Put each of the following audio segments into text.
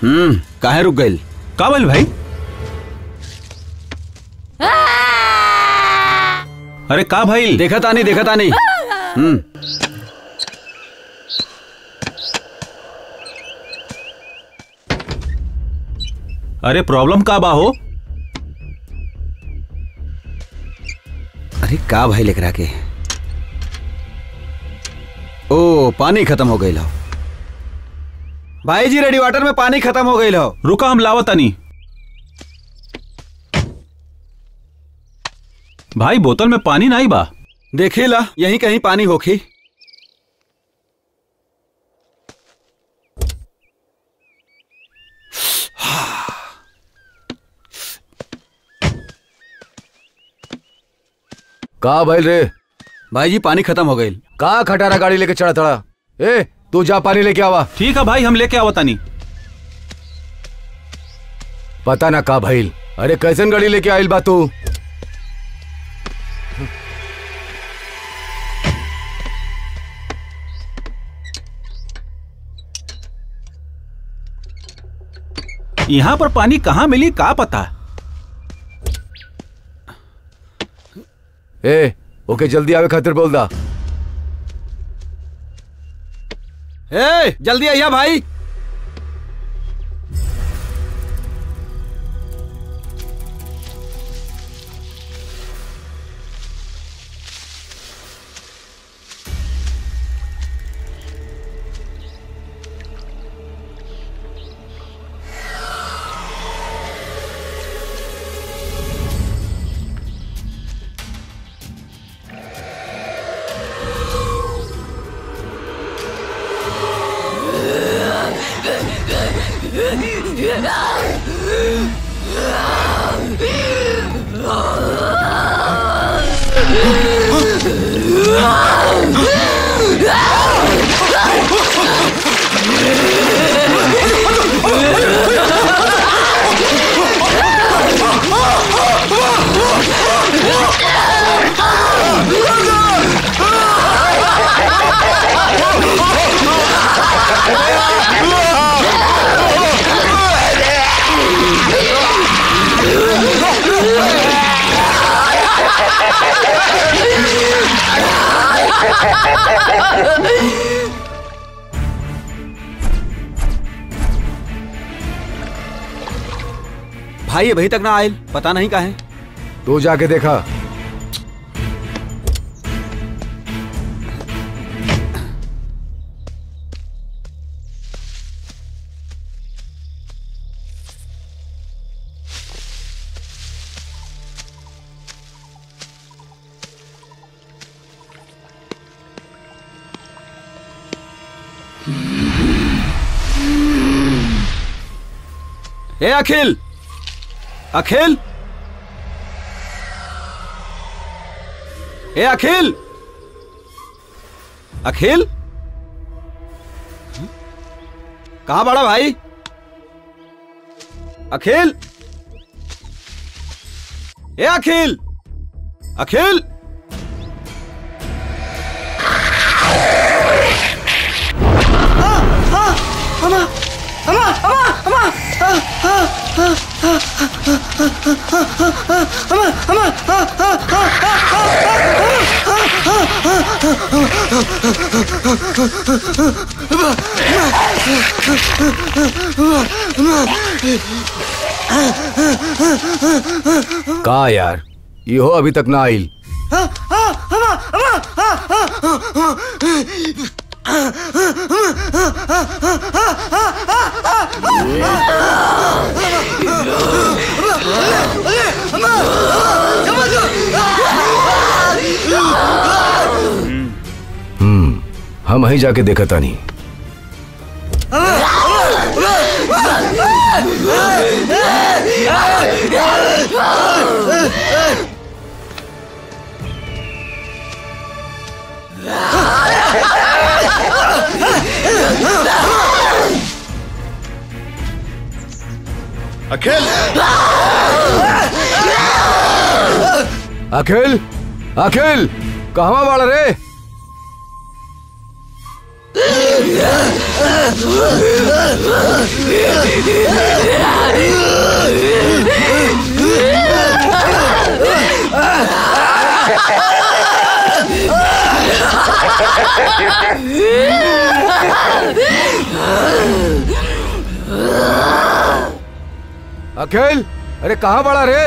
हम्म काहे रुक गइल का बोल भाई अरे का भाई देखा तानी देखा तानी हम्म अरे प्रॉब्लम का बा हो अरे का भाई लेकरा के ओ पानी खत्म हो गई हो भाई जी रेडी वाटर में पानी खत्म हो गई हो रुका हम लावतानी भाई बोतल में पानी नहीं बा देखी ला यहीं कहीं पानी होखी का भइल रे भाई जी पानी खत्म हो गई का खटारा गाड़ी लेके चढ़ा तड़ा ए तू जा पानी लेके आवा ठीक है भाई हम लेके आवतानी पता ना का भइल अरे कैसन गाड़ी लेके आइल बा तू यहाँ पर पानी कहाँ मिली का पता ए ओके जल्दी आवे खातिर बोल दा ए जल्दी आइया भाई भाई अभी तक ना आयल पता नहीं काहे तू जाके देखा ए अखिल अखिल ए अखिल अखिल कहा बड़ा भाई अखिल ए अखिल अखिल का यार इहो अभी तक ना आइल हम्म हम वहीं जाके देखा तानी अखिल अखिल अखिल कहवा बाड़ा रे अखिल अरे कहाँ बड़ा रे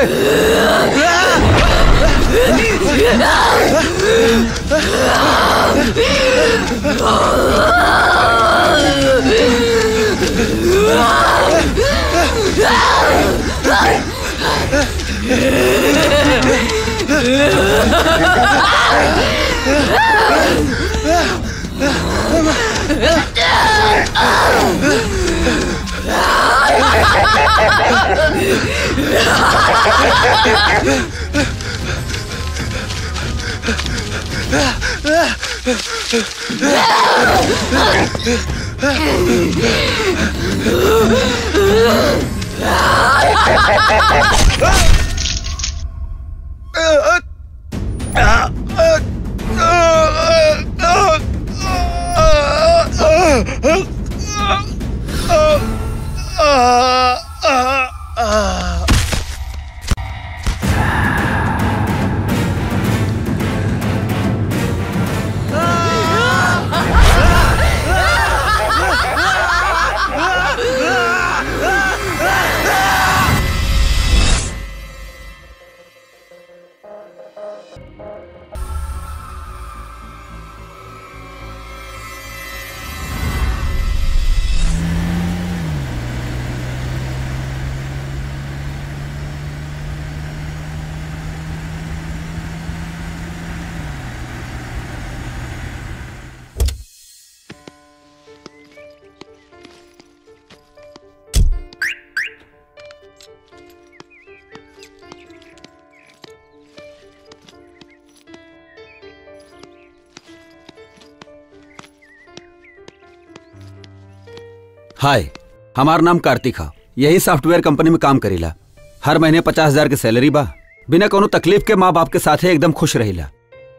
हाय हमार नाम कार्तिक है यही सॉफ्टवेयर कंपनी में काम करीला हर महीने पचास हजार के सैलरी बा बिना कोनो तकलीफ के माँ बाप के साथे एकदम खुश रहिला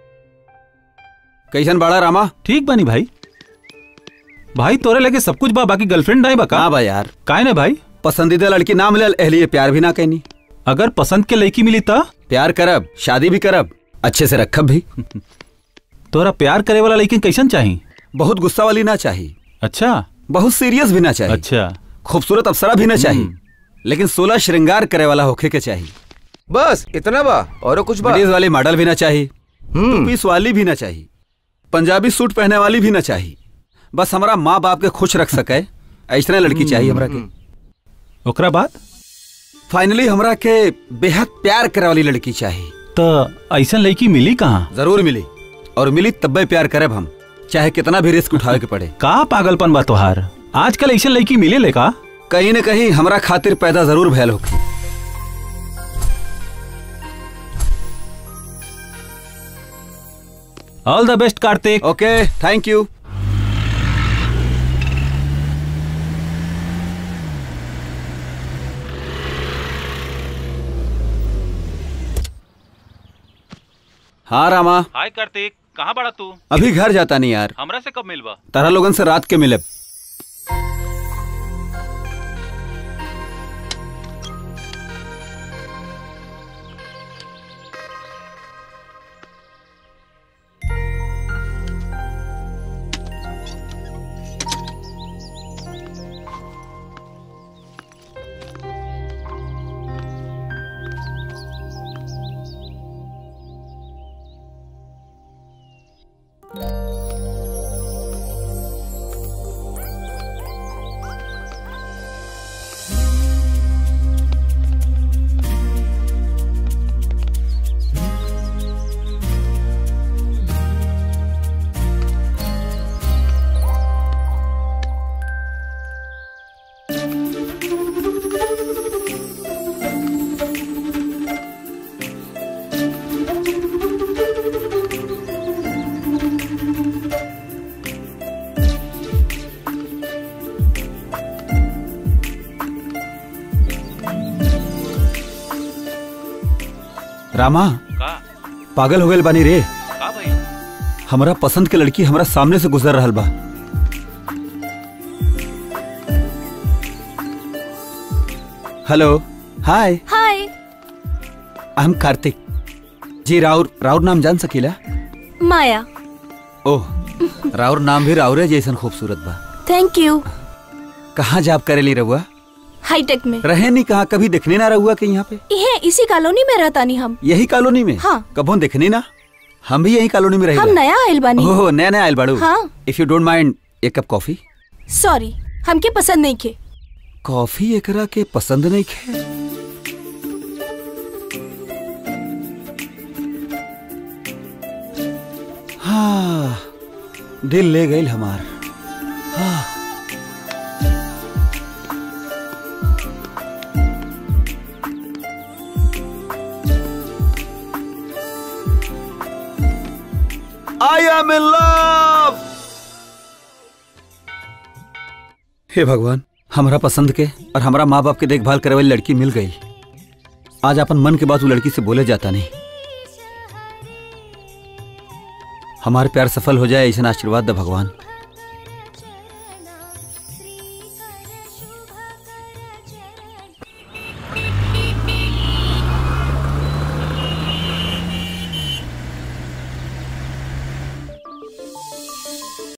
कैसन बाड़ा रामा ठीक बानी भाई भाई तोरे लगे सब कुछ बा बाकी गर्लफ्रेंड नहीं बा का हाँ बा यार काहे ने भाई पसंदीदा लड़की ना मिलल एहलिए प्यार भी ना कहनी अगर पसंद के लड़की मिली त प्यार करब शादी भी करब अच्छे से रखब भी तोरा प्यार करे वाला लड़की कैसन चाही बहुत गुस्सा वाली ना चाहिए अच्छा बहुत सीरियस भी ना चाहिए अच्छा खूबसूरत अप्सरा भी ना चाहिए लेकिन सोलह श्रृंगार करे वाला होखे के चाहिए बस इतना बा और कुछ बा लेडीज वाली मॉडल भी ना चाहिए हम्म पीस वाली भी ना चाहिए पंजाबी सूट पहने वाली भी ना चाहिए बस हमारा माँ बाप के खुश रख सके ऐसा लड़की चाहिए हमरा के ओकरा बाद फाइनली हमरा के बेहद प्यार करे वाली लड़की चाहिए त ऐसन लड़की मिली कहाँ जरूर मिली और मिली तब्बे प्यार करब हम चाहे कितना भी रिस्क उठावे के पड़े का पागलपन बा तोहार आजकल ऐसन लड़की मिले ले का कहीं न कहीं हमरा खातिर पैदा जरूर भयल होगी all the best Kartik okay thank you हाँ रामा हाय कार्तिक कहाँ बड़ा तू अभी घर जाता नहीं यार हमरा से कब मिलबा तारा लोगन से रात के मिले रामा का पागल हो गए बानी रे का भाई हमरा पसंद के लड़की हमरा सामने से गुजर रहल बा hello hi hi I am Kartik ji राउर राउर नाम जान सकीला माया ओह राउर नाम भी राउरे जैसन खूबसूरत बा थैंक यू कहाँ जॉब करेली रहुआ हाईटेक में रहे नहीं कहाँ कभी देखने ना रहुआ के यहाँ पे ये इसी कॉलोनी में रहता नहीं हम यही कॉलोनी में हाँ। कबो देखने ना हम भी यही कॉलोनी में रही हम नया आयल बानी ओह नया नया आयल बाड़ू हाँ। इफ यू डोंट माइंड एक कप कॉफी सॉरी हमके पसंद नहीं खे कॉफी एकरा के पसंद नहीं खे हाँ दिल ले गई हमार हाँ आई एम इन लव हे भगवान हमरा पसंद के और हमरा माँ बाप के देखभाल करे वाली लड़की मिल गई आज अपन मन के बात वो लड़की से बोले जाता नहीं हमारे प्यार सफल हो जाए ऐसा आशीर्वाद दे भगवान